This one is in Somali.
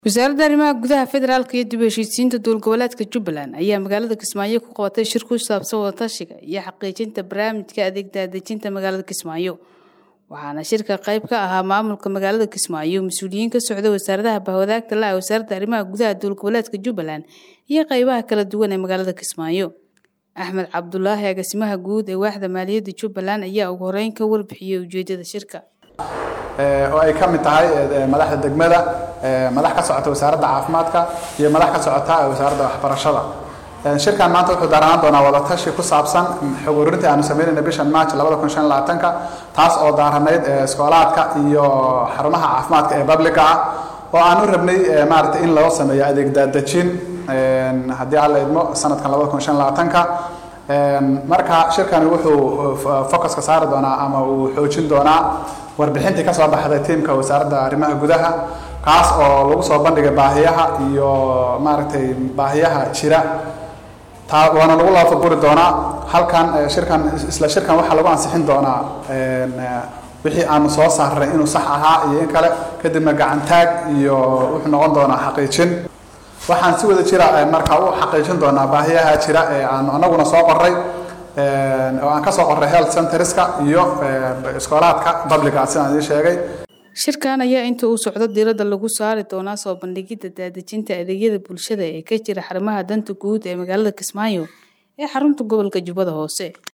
wasaaradda arrimaha gudaha federaalka iyo dib u heshiisiinta dowlgoboleedka jubbaland ayaa magaalada kismaayo ku qabatay shir ku saabsan wadatashiga iyo xaqiijinta barnaamijka adeeg daadejinta magaalada kismaayo waxaana shirka qayb ka ahaa maamulka magaalada kismaayo mas-uuliyiin ka socda wasaaradaha bahwadaagta la wasaaradda arrimaha gudaha dowlgoboleedka jubbaland iyo qaybaha kala duwan ee magaalada kismaayo axmed cabdulaahi agaasimaha guud ee waaxda maaliyadda jubbaland ayaa ugu horeyn ka warbixiyey ujeedada shirka oo ay ka mid tahay madaxda degmada madax ka socota wasaaradda caafimaadka iyo madax ka socota wasaaradda waxbarashada shirkan maanta wuxuu daaranaan doonaa wadatashi ku saabsan xog ururintii aanu sameynayna bishan march labada kun shan labaatanka taas oo daaranayd iskoolaadka iyo xarumaha caafimaadka ee publica ah oo aan u rabnay maaragtay in loo sameeyo adeeg daadejin haddii alla idmo sanadkan labada kun shan labaatanka marka shirkani wuxuu focuska saari doonaa ama uu xoojin doonaa warbixintii kasoo baxday tiimka wasaaradda arrimaha gudaha kaas oo lagu soo bandhigay baahiyaha iyo maaragtay baahiyaha jira taa waana lagu laafaguri doonaa halkan shirkan isla shirkan waxaa lagu ansixin doonaa wixii aanu soo saarnay inuu sax ahaa iyo in kale kadibna gacantaag iyo wuxuu noqon doonaa xaqiijin waxaan si wada jira marka u xaqiijin doonaa baahiyaha jira ee aanu anaguna soo qoray oo aan ka soo qoray health centerska iyo iskoolaadka publica sidaan idiin sheegay shirkan ayaa inta uu socdo diiradda lagu saari doonaa soo bandhigidda daadejinta adeegyada bulshada ee ka jira xarumaha danta guud ee magaalada kismaayo ee xarunta gobolka jubbada hoose